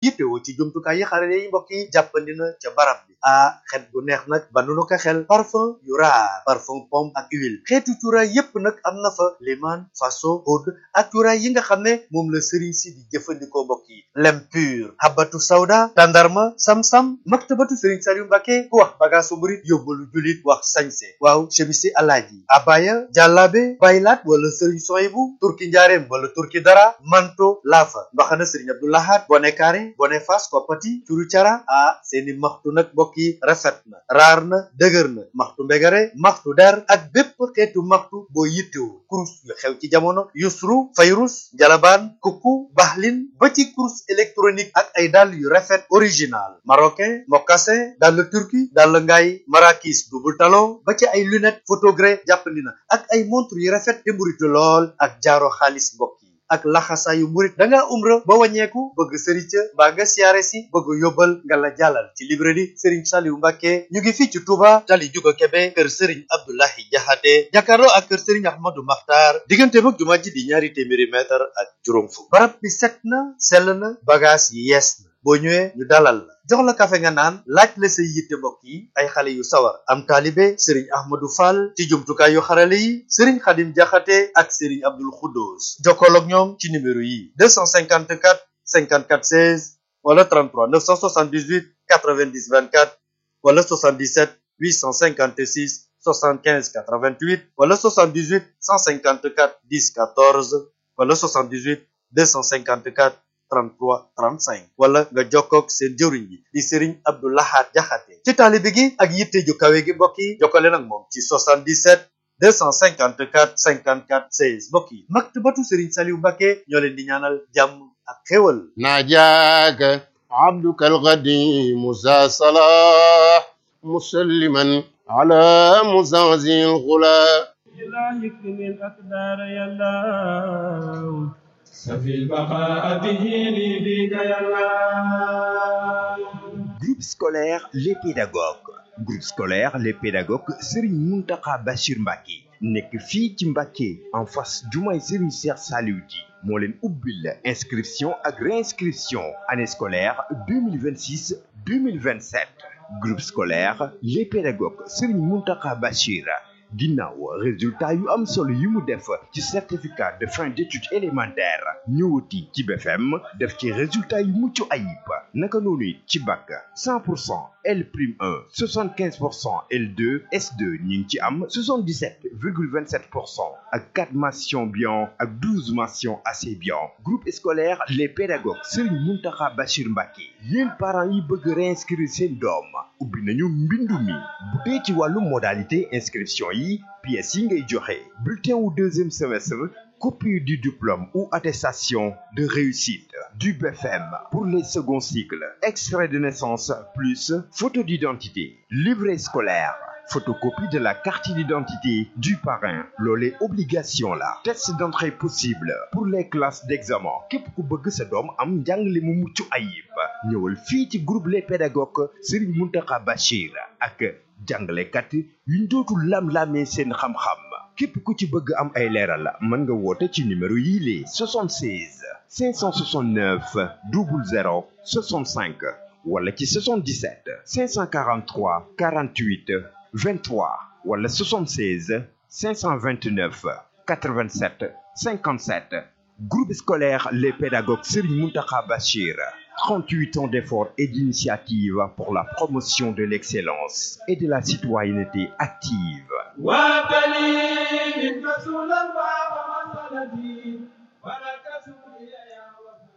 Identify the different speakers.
Speaker 1: yittewoo ci jumtukaay yi xarale yi mbokk yi jàppandi na ca barab bi ah xet gu neex nag ba nu ko xel parfum yu raar parfum pomme ak huile xeetu cuuraay yépp nag am na fa liman faso oud ak cuuraay yi nga xam ne moom la sëriñ si di jëfandikoo mbokk yi lem pur habatu sawda tandarma sam-sam maktabatu sëriñ Saliou Mbacke ku wax bagaasu murit yóbbalu julit wax sañse waaw chemisi alaaji abaya jàllaabe baylaat wala sëriñ soyibu turki njaareem wala turki dara manto laafa mbaxana sëriñ abdoulahat bone kaare bone fas koppati curu cara ah seeni maxtu nag mbokk yi rafet na raar na dëgër na maxtu mbegare maxtu der ak bépp xeetu maxtu boo yittewu kurus yu xew ci jamono yusru fayrus njalabaan kukku baxlin ba ci kurus électronique ak ay dàll yu rafet original marocain mocassin dàll turki dàll ngaay marakis double talon ba ci ay lunette photogré jàppandi na ak ay montre yu rafet te mburitu lool ak jaaro xaalis mbokk yi ak laxasaayu murit da ngaa umra ba wàññeeku bëgg sëriñ ca mbaa nga siyaare si bëgg yóbbal nga la jàllal ci librairie Serigne Saliou Mbacke ñu ngi fii ci Touba tali juga Kebe kër Serigne Abdoulahi Jaxate jàkkaarloo ak kër Serigne Ahmadou Makhtar diggante mag jumaa ji di ñaari téeméeri mètre ak juróom fukk barab bi set na sell na bagage yi yees na boo ñëwee ñu dalal la jox la kafe nga naan laaj la say yitte mbokk yi ay xale yu sawar am taalibe sëriñ ahmadou fall ci jumtukaay yu xarale yi sëriñ xadim jaxate ak sëriñ abdul xuddoos jokkool ak ñoom ci numéro yi 254 54 16 wala 33 978 90 24 wala 77 856 75 88 wala 78 154 10 14 wala 78 254 33 35 wala nga jokkoog seen jëwriñ bi di Serigne Abdou Lahad Jaxate ci taalibe gi ak yitte ju kawe gi mbokk yi jokkale nag moom ci 77 254 54 16 mbokk yi maktabatu Serigne Saliou Mbacke ñoo leen di ñaanal jàmm ak xéwal
Speaker 2: ناجاك عبدك القديم ذا صلاح مسلما على مزازي الغلا
Speaker 3: لا يكفي الأقدار يا الله سفي البقاء به لي بك يا الله
Speaker 4: Groupe scolaire Les Pédagogues groupe scolaire Les Pédagogues Serigne Mountakha Bachir Mbacké nekk fii ci Mbacké en face jumaay Serigne Cheikh Saliou Di moo leen ubbil inscription ak réinscription année scolaire 2026 2027 groupe scolaire Les Pédagogues Serigne Mountakha Bachir ginnaaw résultat yu am solo yi mu def ci certificat de fin d'études élémentaires ñëwati ci BFM def ci résultat yu mucc ayib naka noonu it ci bac 100 pour cent L prime 1 75 pour cent L2 S2 ñu ngi ci am 77 virgule 27 pour cent ak 4 mentions bien ak 12 mentions assez bien groupe scolaire les pédagogues Serigne Mountakha Bachir Mbacké yéen parents yi bëgg réinscrire seen doom ubbi nañu mbindu mi bu dee ci wàllu modalité inscription yi pièces yi ngay joxe bulletin wu deuxième semestre copie du diplôme ou attestation de réussite du BFM pour les seconds cycles extrait de naissance plus photo d'identité livret scolaire photocopie de la carte d'identité du parrain loolee obligation la test d'entrée possible pour les classes d'examen képp ku bëgg sa doom am njàngale mu mucc ayib ñëwal fii ci groupe les pédagogues Serigne Mountakha Bachir ak jàngalekat yuñ dootul lam-lamee seen xam-xam képp ku ci bëgg am ay leeral mën nga woote ci numéro yii les 76 569 00 65 wala ci 77 543 48 23 wala 76 529 87 57 groupe scolaire les pédagogues Serigne Mountakha Bachir 38 ans d'efforts et d'initiatives pour la promotion de l'excellence et de la citoyenneté active
Speaker 3: وابتلي منك رسول الله